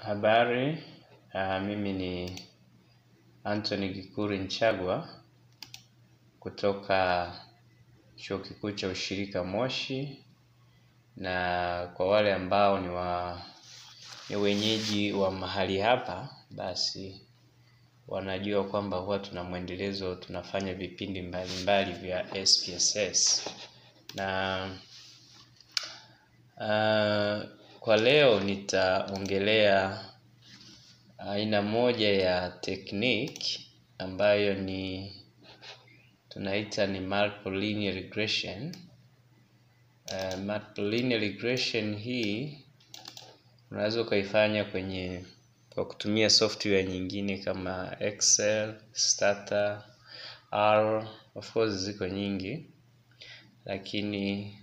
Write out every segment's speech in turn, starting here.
Habari, mimi ni Anthony Gikuri Nchagwa kutoka chuo kikuu cha ushirika Moshi, na kwa wale ambao ni wa ni wenyeji wa mahali hapa, basi wanajua kwamba huwa tuna mwendelezo, tunafanya vipindi mbalimbali vya SPSS. Na kwa leo nitaongelea aina moja ya technique ambayo ni tunaita ni multiple linear regression. Multiple linear regression hii unaweza ukaifanya kwenye kwa kutumia software nyingine kama Excel, Stata, R, of course ziko nyingi, lakini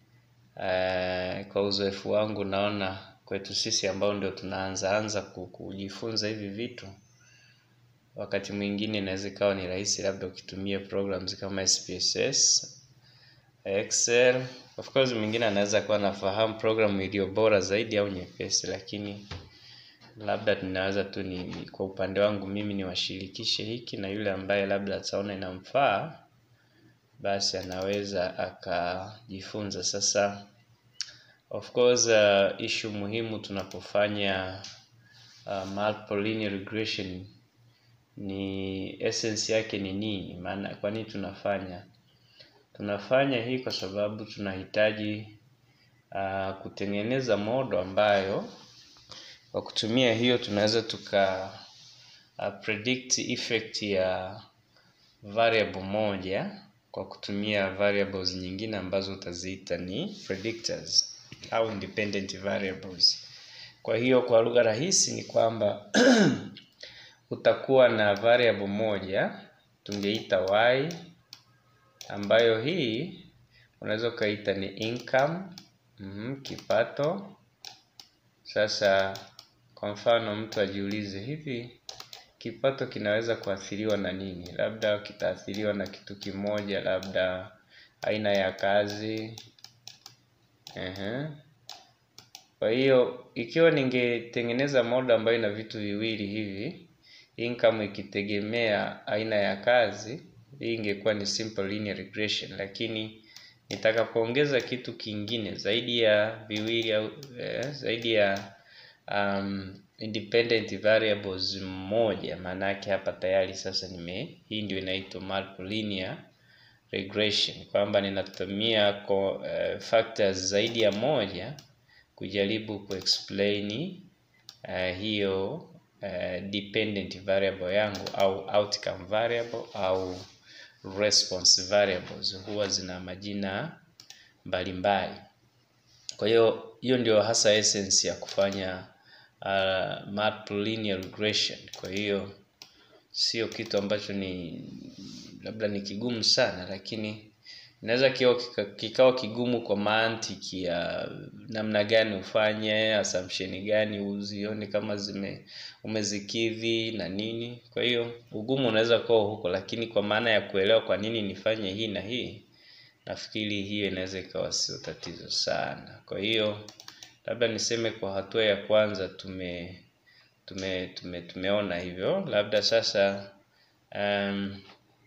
kwa uzoefu wangu naona kwetu sisi ambao ndio tunaanza anza kujifunza hivi vitu, wakati mwingine inaweza ikawa ni rahisi labda ukitumia programs kama SPSS, Excel. Of course mwingine anaweza kuwa anafahamu program iliyo bora zaidi au nyepesi, lakini labda tunaweza tu ni kwa upande wangu mimi niwashirikishe hiki na yule ambaye labda ataona inamfaa basi anaweza akajifunza. Sasa of course uh, issue muhimu tunapofanya uh, multiple linear regression ni essence yake ni nini? Maana kwa nini tunafanya tunafanya hii kwa sababu tunahitaji uh, kutengeneza modo ambayo kwa kutumia hiyo tunaweza tuka uh, predict effect ya variable moja kwa kutumia variables nyingine ambazo utaziita ni predictors au independent variables. Kwa hiyo kwa lugha rahisi ni kwamba utakuwa na variable moja tungeita y ambayo hii unaweza ukaita ni income mm, kipato. Sasa kwa mfano mtu ajiulize hivi kipato kinaweza kuathiriwa na nini? Labda kitaathiriwa na kitu kimoja, labda aina ya kazi. Ehe. Kwa hiyo ikiwa ningetengeneza moda ambayo ina vitu viwili hivi, income ikitegemea aina ya kazi, hii ingekuwa ni simple linear regression, lakini nitakapoongeza kitu kingine zaidi ya viwili au eh, zaidi ya um, independent variables moja, maana yake hapa tayari sasa nime, hii ndio inaitwa multiple linear regression, kwamba ninatumia ko, uh, factors zaidi ya moja kujaribu kuexplain uh, hiyo uh, dependent variable yangu au outcome variable au response variables huwa zina majina mbalimbali. Kwa hiyo hiyo ndio hasa essence ya kufanya uh, multiple linear regression. Kwa hiyo sio kitu ambacho ni labda ni kigumu sana, lakini inaweza kikawa kigumu kwa mantiki ya namna gani ufanye, assumption gani uzione kama zime umezikidhi na nini. Kwa hiyo ugumu unaweza kuwa huko, lakini kwa maana ya kuelewa kwa nini nifanye hii na hii, nafikiri hiyo inaweza ikawa sio tatizo sana. Kwa hiyo labda niseme kwa hatua ya kwanza tume tume, tume tumeona hivyo, labda sasa um,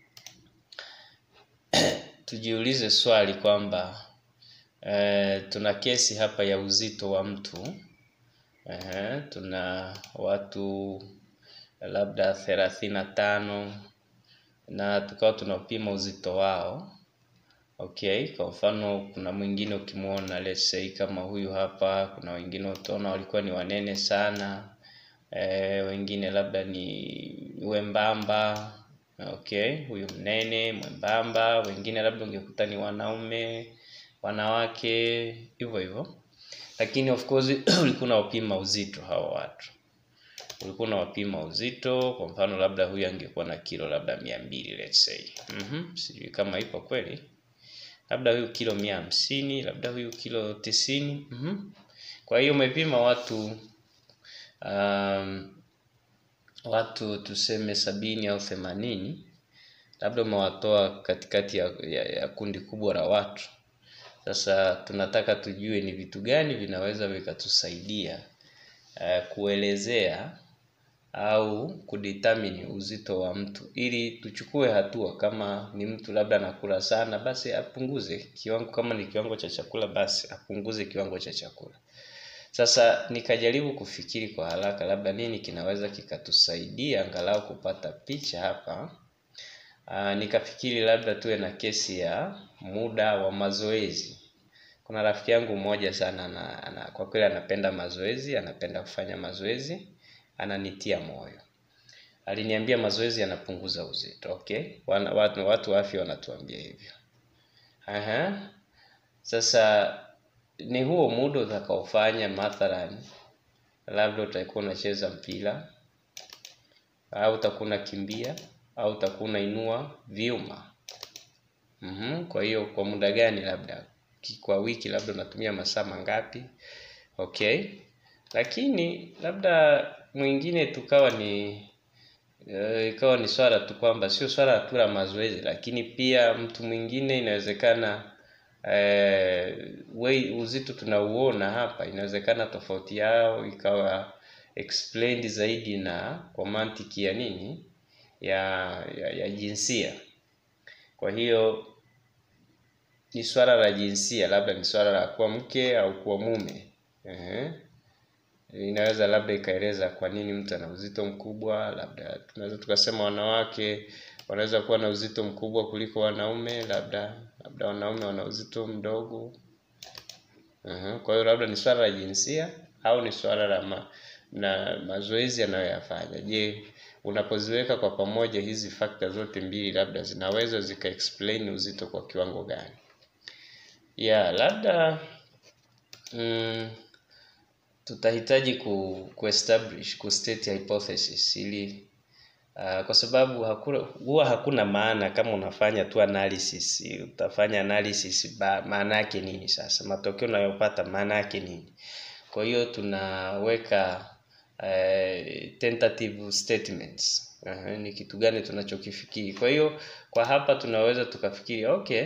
tujiulize swali kwamba uh, tuna kesi hapa ya uzito wa mtu uh, tuna watu labda thelathini na tano na tukawa tunapima uzito wao. Okay, kwa mfano kuna mwingine ukimwona let's say kama huyu hapa, kuna wengine utaona walikuwa ni wanene sana e, wengine labda ni wembamba. Okay, huyu mnene mwembamba, wengine labda ungekuta ni wanaume, wanawake, hivyo hivyo, lakini of course ulikuwa unawapima uzito hao watu, ulikuwa unawapima uzito. Kwa mfano labda huyu angekuwa na kilo labda mia mbili let's say mm-hmm. Sijui kama ipo kweli labda huyu kilo mia hamsini labda huyu kilo tisini mm-hmm. Kwa hiyo umepima watu um, watu tuseme sabini au themanini labda umewatoa katikati ya, ya, ya kundi kubwa la watu. Sasa tunataka tujue ni vitu gani vinaweza vikatusaidia uh, kuelezea au kudetermine uzito wa mtu ili tuchukue hatua. Kama ni mtu labda anakula sana, basi apunguze kiwango. Kama ni kiwango cha chakula, basi apunguze kiwango cha chakula. Sasa nikajaribu kufikiri kwa haraka, labda nini kinaweza kikatusaidia angalau kupata picha hapa. Aa, nikafikiri labda tuwe na kesi ya muda wa mazoezi. Kuna rafiki yangu mmoja sana na, na, kwa kweli anapenda mazoezi, anapenda kufanya mazoezi, ananitia moyo. Aliniambia mazoezi yanapunguza uzito. Okay, Wana, watu, watu wa afya wanatuambia hivyo. Aha. Sasa ni huo muda utakaofanya mathalan, labda utakuwa unacheza mpira au utakuwa unakimbia au utakuwa unainua vyuma. Mm-hmm. Kwa hiyo kwa muda gani, labda kwa wiki, labda unatumia masaa mangapi? Okay, lakini labda mwingine tukawa ni uh, ikawa ni swala tu kwamba sio swala tu la mazoezi, lakini pia mtu mwingine inawezekana eh, we uzito tunauona hapa, inawezekana tofauti yao ikawa explained zaidi na kwa mantiki ya nini ya, ya, ya jinsia. Kwa hiyo ni swala la jinsia, labda ni swala la kuwa mke au kuwa mume. Ehe. Inaweza labda ikaeleza kwa nini mtu ana uzito mkubwa. Labda tunaweza tukasema wanawake wanaweza kuwa na uzito mkubwa kuliko wanaume, labda labda wanaume wana uzito mdogo. Ehe. Kwa hiyo labda ni swala la jinsia au ni swala la ma, na mazoezi anayoyafanya. Je, unapoziweka kwa pamoja hizi fakta zote mbili, labda zinaweza zika explain uzito kwa kiwango gani? Yeah, labda mm, tutahitaji ku, ku establish ku state hypothesis ili uh, kwa sababu hakuna huwa hakuna maana kama unafanya tu analysis. Utafanya analysis ba, maana yake nini? Sasa matokeo unayopata maana yake nini? Kwa hiyo tunaweka uh, tentative statements. Uh, ni kitu gani tunachokifikiri. Kwa hiyo kwa hapa tunaweza tukafikiri okay,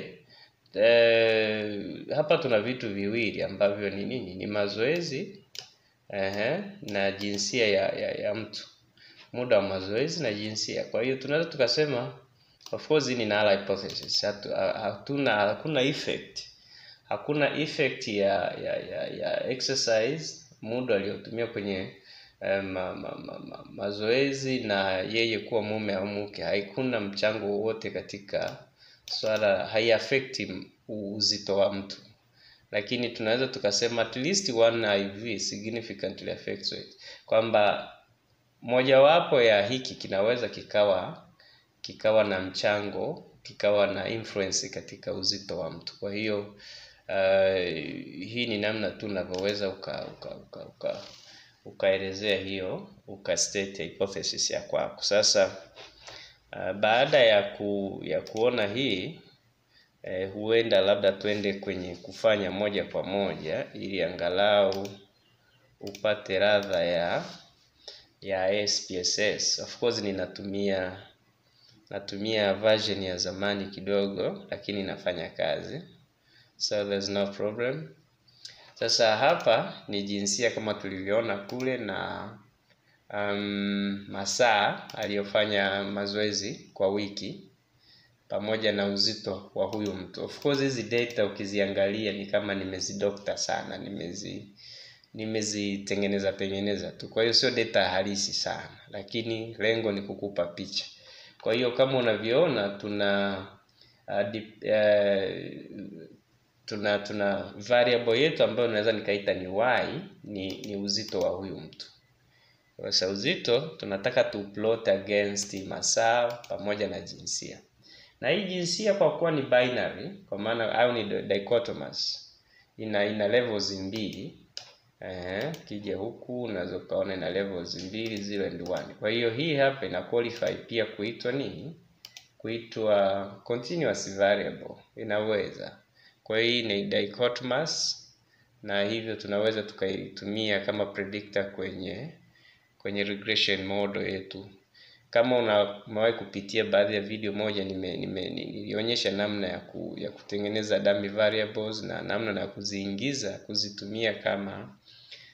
uh, hapa tuna vitu viwili ambavyo ni nini? Ni mazoezi uh, na jinsia ya, ya, ya mtu, muda wa mazoezi na jinsia. Kwa hiyo tunaweza tukasema of course ni null hypothesis. Hatu, hatuna hakuna effect hakuna effect ya ya, ya, ya exercise muda aliyotumia kwenye eh, ma, ma, ma, ma, mazoezi na yeye kuwa mume au mke, haikuna mchango wowote katika swala, haiaffect uzito wa mtu, lakini tunaweza tukasema at least one IV significantly affects weight, kwamba mojawapo ya hiki kinaweza kikawa kikawa na mchango kikawa na influence katika uzito wa mtu. Kwa hiyo uh, hii ni namna tu unavyoweza uka, uka, uka, uka ukaelezea hiyo uka state hypothesis ya kwako. Sasa uh, baada ya ku, ya kuona hii eh, huenda labda twende kwenye kufanya moja kwa moja ili angalau upate radha ya ya SPSS. Of course ninatumia natumia version ya zamani kidogo, lakini inafanya kazi, so there's no problem. Sasa hapa ni jinsia kama tulivyoona kule na um, masaa aliyofanya mazoezi kwa wiki pamoja na uzito wa huyu mtu. Of course hizi data ukiziangalia ni kama nimezidokta sana, nimezi nimezitengeneza tengeneza tu, kwa hiyo sio data halisi sana, lakini lengo ni kukupa picha. Kwa hiyo kama unavyoona tuna uh, dip, uh, tuna tuna variable yetu ambayo naweza nikaita ni y ni, ni uzito wa huyu mtu. Sasa uzito tunataka tu plot against masaa pamoja na jinsia, na hii jinsia kwa kuwa ni binary, kwa maana au ni dichotomous, ina ina levels mbili eh, kija huku unaweza ukaona ina levels mbili 0 and 1. Kwa hiyo hii hapa ina qualify pia kuitwa nini? Kuitwa continuous variable, inaweza kwa hiyo ni dichotomous na hivyo tunaweza tukaitumia kama predictor kwenye kwenye regression model yetu. Kama una umewahi kupitia baadhi ya video moja, nime, nime nilionyesha namna ya, ku, ya kutengeneza dummy variables na namna ya kuziingiza kuzitumia kama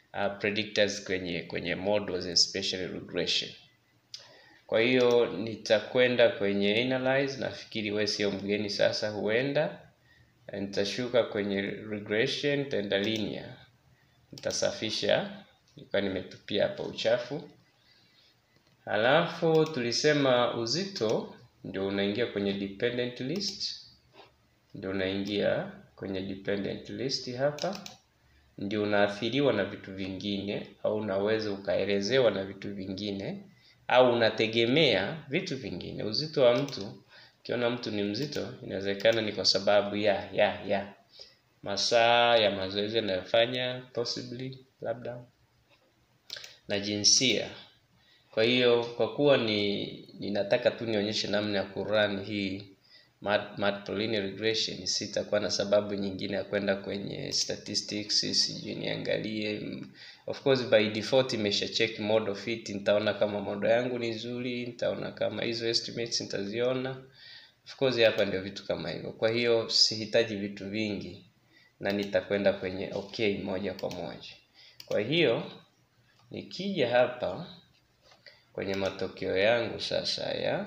uh, predictors kwenye kwenye models especially regression. Kwa hiyo nitakwenda kwenye analyze, nafikiri wewe sio mgeni sasa, huenda nitashuka kwenye regression, nitaenda linear, nitasafisha, nilikuwa nimetupia hapa uchafu. Halafu tulisema uzito ndio unaingia kwenye dependent list, ndio unaingia kwenye dependent list hapa, ndio unaathiriwa na vitu vingine, au unaweza ukaelezewa na vitu vingine, au unategemea vitu vingine. Uzito wa mtu, ukiona mtu ni mzito, inawezekana ni kwa sababu ya ya ya masaa ya mazoezi yanayofanya, possibly labda na jinsia. Kwa hiyo kwa kuwa ni ninataka tu nionyeshe namna ya kurun hii matploline regression, sitakuwa na sababu nyingine ya kwenda kwenye statistics, sijui niangalie. Of course by default imesha check model fit, nitaona kama model yangu ni nzuri, nitaona kama hizo estimates nitaziona. Of course hapa ndio vitu kama hivyo. Kwa hiyo sihitaji vitu vingi na nitakwenda kwenye okay moja kwa moja. Kwa hiyo nikija hapa kwenye matokeo yangu sasa ya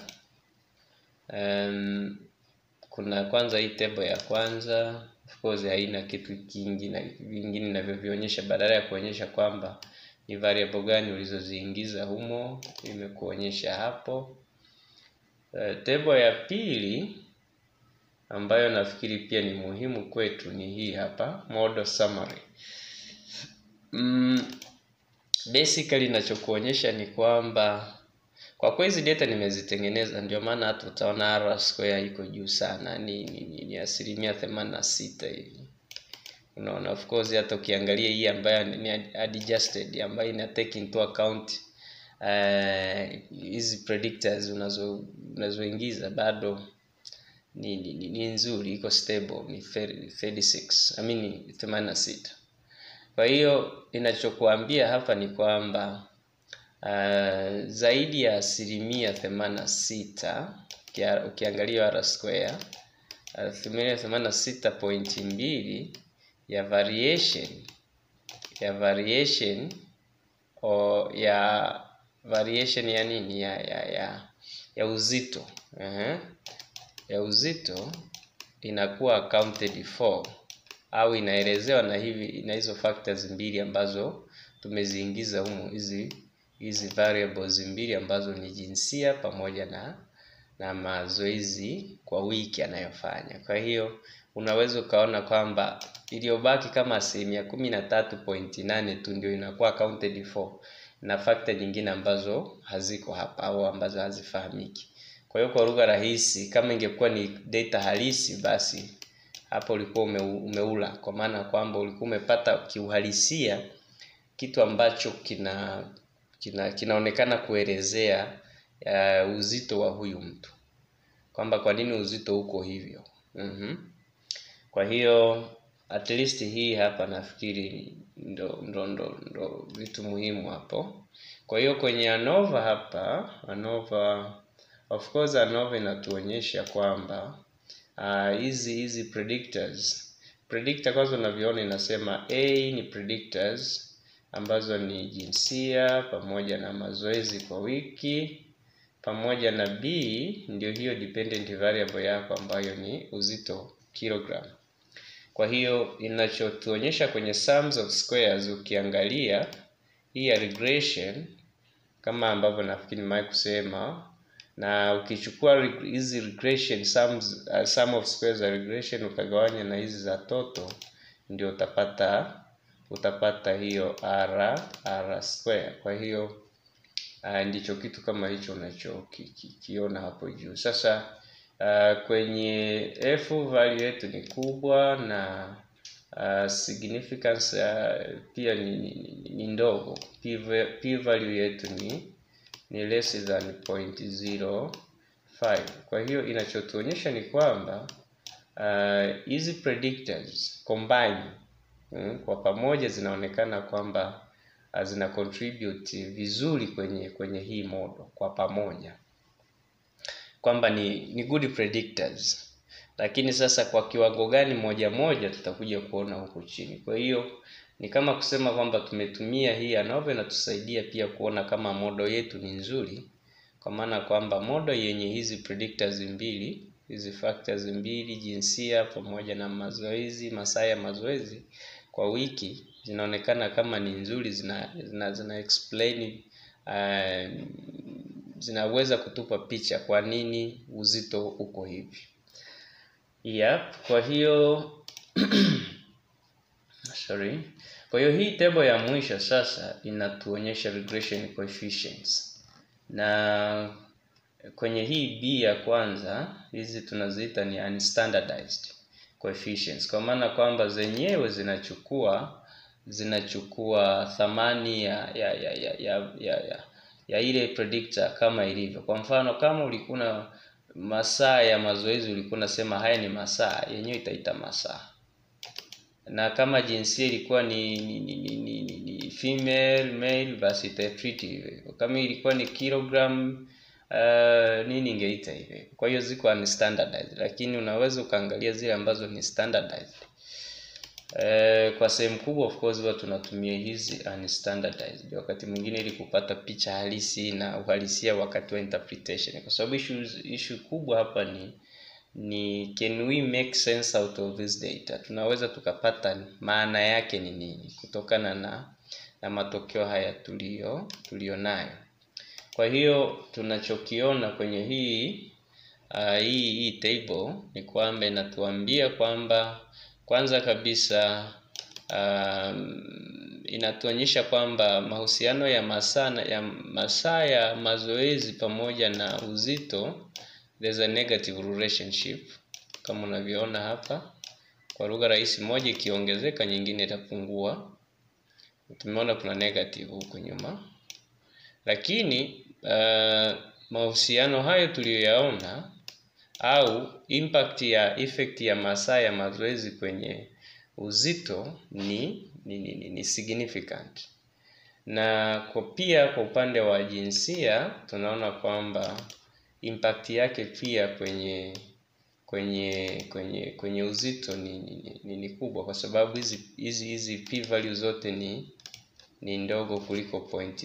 um, kuna kwanza hii table ya kwanza of course haina kitu kingi na vingine ninavyovionyesha, badala ya kuonyesha kwamba ni variable gani ulizoziingiza humo, imekuonyesha hapo. Uh, table ya pili ambayo nafikiri pia ni muhimu kwetu ni hii hapa model summary. Mm, basically ninachokuonyesha ni kwamba kwa kuwa hizi data nimezitengeneza, ndio maana hata utaona R square iko juu sana, ni, ni, ni, ni asilimia themanini na sita hivi. Unaona, of course hata ukiangalia hii ambayo ni adjusted ambayo ina take into account hizi uh, predictors unazo unazoingiza bado ni, ni, ni, ni nzuri, iko stable, ni 36 I mean 86. Kwa hiyo inachokuambia hapa ni kwamba uh, zaidi ya asilimia themanini na sita ukiangalia R square asilimia themanini na sita pointi mbili ya variation ya variation o ya variation ya nini ya ya ya, ya uzito uh -huh. ya uzito inakuwa accounted for au inaelezewa na hivi na hizo factors mbili ambazo tumeziingiza humo, hizi hizi variables mbili ambazo ni jinsia pamoja na na mazoezi kwa wiki anayofanya. Kwa hiyo unaweza ukaona kwamba iliyobaki kama asilimia kumi na tatu pointi nane tu ndio inakuwa accounted for na factor nyingine ambazo haziko hapa au ambazo hazifahamiki. Kwa hiyo kwa lugha rahisi, kama ingekuwa ni data halisi, basi hapo ulikuwa ume, umeula, kwa maana kwamba ulikuwa umepata kiuhalisia kitu ambacho kina, kina kinaonekana kuelezea uh, uzito wa huyu mtu, kwamba kwa nini uzito uko hivyo. mm-hmm. Kwa hiyo at least hii hapa nafikiri ndo, ndo, ndo, ndo vitu muhimu hapo. Kwa hiyo kwenye ANOVA hapa, ANOVA of course ANOVA inatuonyesha kwamba hizi uh, hizi predictors predictor kwanza unavyoona inasema A ni predictors ambazo ni jinsia pamoja na mazoezi kwa wiki pamoja na B ndio hiyo dependent variable yako ambayo ni uzito kilogram. Kwa hiyo inachotuonyesha kwenye sums of squares, ukiangalia hii ya regression kama ambavyo nafikiri nimewahi kusema, na ukichukua hizi regression sums, uh, sum of squares za regression ukagawanya na hizi za total, ndio utapata utapata hiyo r r square. Kwa hiyo uh, ndicho kitu kama hicho unachokiona hapo juu. Sasa uh, kwenye f value yetu ni kubwa na uh, significance uh, pia ni, ni, ni ndogo. P, p value yetu ni ni less than 0.05. Kwa hiyo inachotuonyesha ni kwamba hizi uh, predictors combine mm, kwa pamoja zinaonekana kwamba uh, zina contribute vizuri kwenye kwenye hii model kwa pamoja, kwamba ni ni good predictors, lakini sasa kwa kiwango gani moja moja tutakuja kuona huku chini. Kwa hiyo ni kama kusema kwamba tumetumia hii ANOVA inatusaidia pia kuona kama modo yetu ni nzuri, kwa maana kwamba modo yenye hizi predictors mbili, hizi factors mbili, jinsia pamoja na mazoezi, masaa ya mazoezi kwa wiki zinaonekana kama ni nzuri, zina zina, zina explain uh, zinaweza kutupa picha kwa nini uzito uko hivi. Yep, kwa hiyo sorry. Kwa hiyo hii table ya mwisho sasa inatuonyesha regression coefficients, na kwenye hii B ya kwanza hizi tunaziita ni unstandardized coefficients, kwa maana kwamba zenyewe zinachukua zinachukua thamani ya ya ya ya ya, ya, ya, ya ile predictor kama ilivyo. Kwa mfano kama ulikuwa na masaa ya mazoezi ulikuwa unasema haya ni masaa, yenyewe itaita masaa na kama jinsia ilikuwa ni ni, ni, ni, ni, ni, ni female male, basi itatreat hivyo. Kama ilikuwa ni kilogram uh, nini ingeita hivyo. Kwa hiyo ziko unstandardized, lakini unaweza ukaangalia zile ambazo ni standardized. Uh, kwa sehemu kubwa of course huwa tunatumia hizi unstandardized wakati mwingine ili kupata picha halisi na uhalisia wakati wa interpretation, kwa sababu issue issue kubwa hapa ni ni can we make sense out of this data, tunaweza tukapata maana yake ni nini kutokana na na matokeo haya tulio tulionayo. Kwa hiyo tunachokiona kwenye hii uh, hii hii table ni kwamba inatuambia kwamba kwanza kabisa um, inatuonyesha kwamba mahusiano ya masaa ya masaa ya mazoezi pamoja na uzito there's a negative relationship kama unavyoona hapa. Kwa lugha rahisi, moja ikiongezeka nyingine itapungua. Tumeona kuna negative huku nyuma, lakini uh, mahusiano hayo tuliyoyaona au impact ya effect ya masaa ya mazoezi kwenye uzito ni ni, ni, ni, ni significant na kwa pia kwa upande wa jinsia tunaona kwamba impact yake pia kwenye kwenye kwenye kwenye uzito ni, ni, ni, ni kubwa kwa sababu hizi hizi hizi p value zote ni ni ndogo kuliko point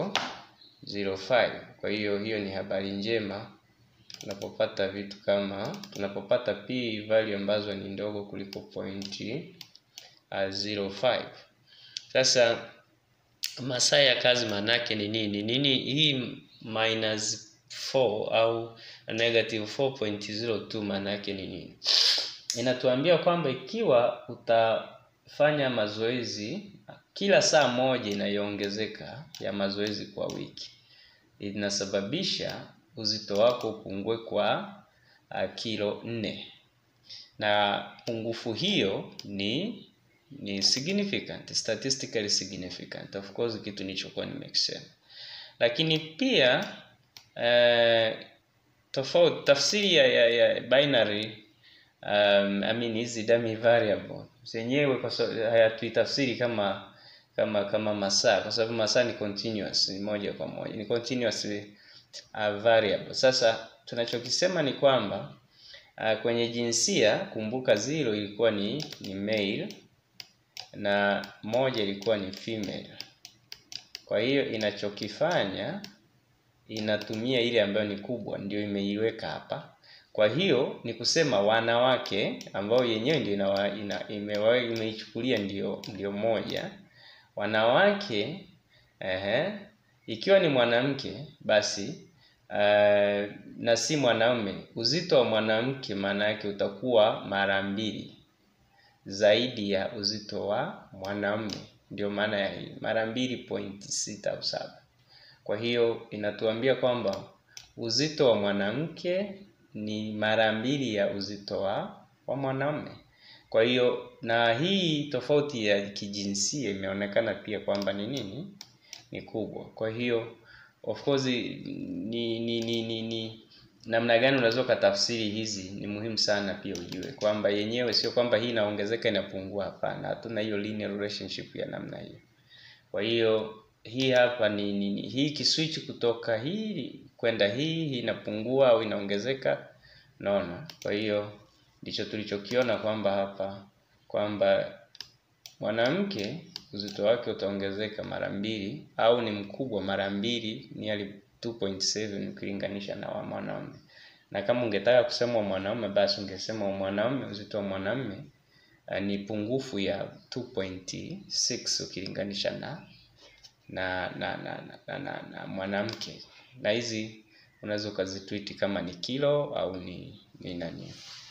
005. Kwa hiyo hiyo ni habari njema tunapopata vitu kama tunapopata p value ambazo ni ndogo kuliko point uh, 05. Sasa masaa ya kazi maanake ni nini? Nini hii minus 4 au negative 4.02 maana yake ni nini? Inatuambia kwamba ikiwa utafanya mazoezi kila saa moja inayoongezeka ya mazoezi kwa wiki inasababisha uzito wako upungue kwa uh, kilo nne, na pungufu hiyo ni ni significant, statistically significant. Of course kitu nilichokuwa nimekisema, lakini pia Uh, tofauti tafsiri ya, ya, ya binary um, I mean hizi dummy variable zenyewe kwa sababu hayatuitafsiri kama kama kama masaa, kwa sababu masaa ni continuous, ni moja kwa moja ni continuous uh, variable. Sasa tunachokisema ni kwamba uh, kwenye jinsia, kumbuka zero ilikuwa ni ni male na moja ilikuwa ni female. Kwa hiyo inachokifanya inatumia ile ambayo ni kubwa, ndio imeiweka hapa. Kwa hiyo ni kusema wanawake ambao yenyewe ndio ina, ina, imewa, imeichukulia ndio ndio moja wanawake ehe, ikiwa ni mwanamke basi uh, na si mwanaume, uzito wa mwanamke maana yake utakuwa mara mbili zaidi ya uzito wa mwanaume, ndio maana ya hii mara mbili point sita au saba. Kwa hiyo inatuambia kwamba uzito wa mwanamke ni mara mbili ya uzito wa, wa mwanaume. Kwa hiyo na hii tofauti ya kijinsia imeonekana pia kwamba ni nini? Ni kubwa. Kwa hiyo of course ni ni ni, ni, ni namna gani unaweza ukatafsiri hizi ni muhimu sana pia ujue kwamba yenyewe sio kwamba hii inaongezeka inapungua. Hapana, hatuna hiyo linear relationship ya namna hiyo. Kwa hiyo hii hapa ni nini? Hii kiswitch kutoka hii kwenda hii, hii inapungua au inaongezeka, naona. Kwa hiyo ndicho tulichokiona kwamba hapa kwamba mwanamke uzito wake utaongezeka mara mbili au ni mkubwa mara mbili nearly 2.7 ukilinganisha na wa mwanaume. Na kama ungetaka kusema wa mwanaume, basi ungesema wa mwanaume, uzito wa mwanaume uh, ni pungufu ya 2.6 ukilinganisha na na na na, na, na, na, na mwanamke. Na hizi unaweza ukazitwiti kama ni kilo au ni ni nani